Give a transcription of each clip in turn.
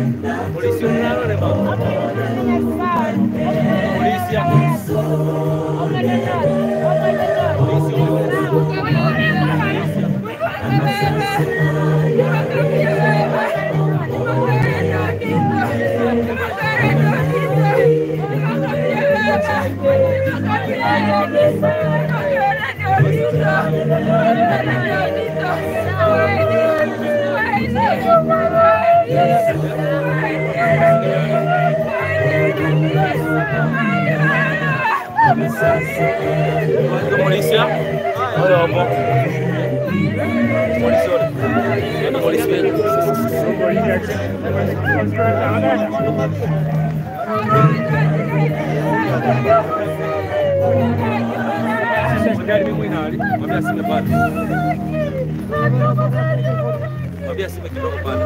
Polisi unalole mama. Polisi hapo. Polisi Polisi hapo. Wale wapo. Polisi wale. Nenda polisi wewe. Magari mimi inali. Mwambie asime pale. Mwambie asime kidogo pale.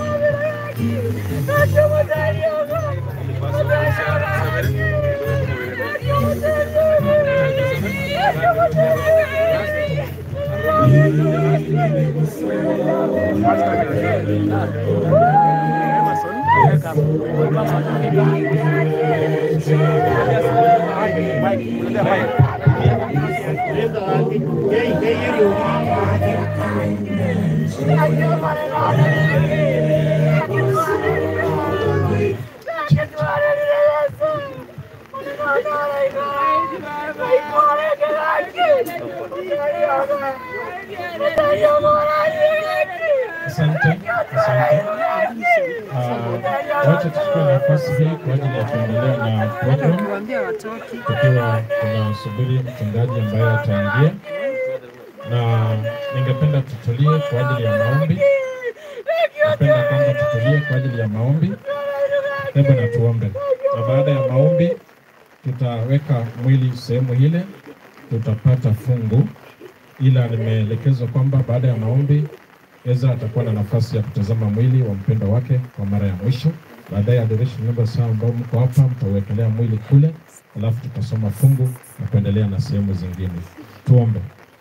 Asante, asante. Ah, Wacha tuchukue nafasi hii kwa ajili ya kuendelea na program tukiwa tunasubiri mchungaji ambaye ataingia, na ningependa tutulie kwa ajili ya maombi. Napenda kwamba tutulie kwa ajili ya maombi. Hebu na tuombe, na baada ya maombi tutaweka mwili sehemu ile, tutapata fungu, ila nimeelekezwa kwamba baada ya maombi Ezra atakuwa na nafasi ya kutazama mwili wa mpendwa wake kwa mara ya mwisho. Baadaye adoration members hao ambao mko hapa mtauwekelea mwili kule, alafu tutasoma fungu na kuendelea na sehemu zingine. Tuombe.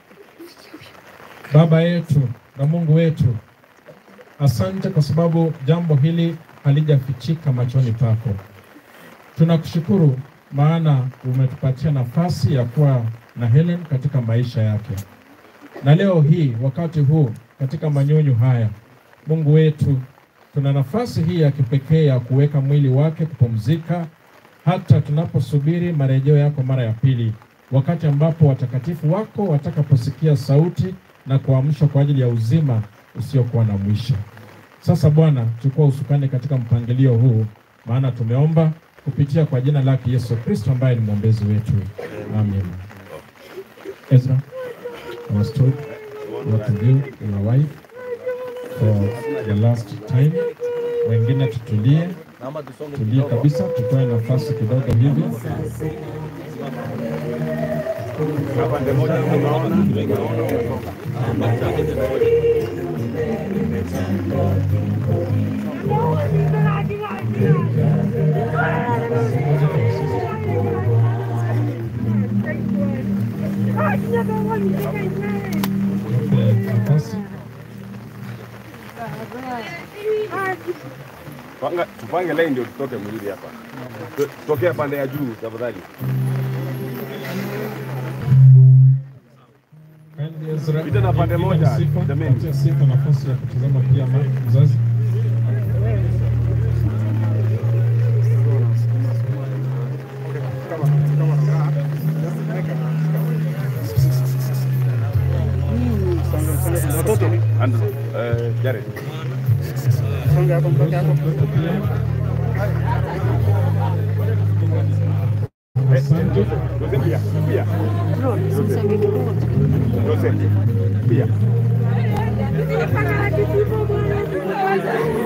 Baba yetu na Mungu wetu, asante kwa sababu jambo hili halijafichika machoni pako. Tunakushukuru maana umetupatia nafasi ya kuwa na Helen katika maisha yake, na leo hii wakati huu katika manyonyo haya, Mungu wetu, tuna nafasi hii ya kipekee ya kuweka mwili wake kupumzika, hata tunaposubiri marejeo yako mara ya pili, wakati ambapo watakatifu wako watakaposikia sauti na kuamshwa kwa ajili ya uzima usiokuwa na mwisho. Sasa Bwana, chukua usukani katika mpangilio huu, maana tumeomba kupitia kwa jina lake Yesu Kristo ambaye ni mwombezi wetu, amen. Ezra, I was told what to do your wife for the last time. Wengine tutulie, Naomba tusonge tulie kidogo. kabisa, tutoe nafasi kidogo hivi. Tupe nafasi. Panga, tupange line ndio tutoke mwili hapa. Tu- Tokea pande ya juu tafadhali. Kindly Ezra, Pita na pande give moja, Sifa, jameni. patia Sifa nafasi ya kutazama pia ma- mzazi. And, uh, Jared. Mtoto pia. Asante. Jose pia. Pia. Jose. Pia.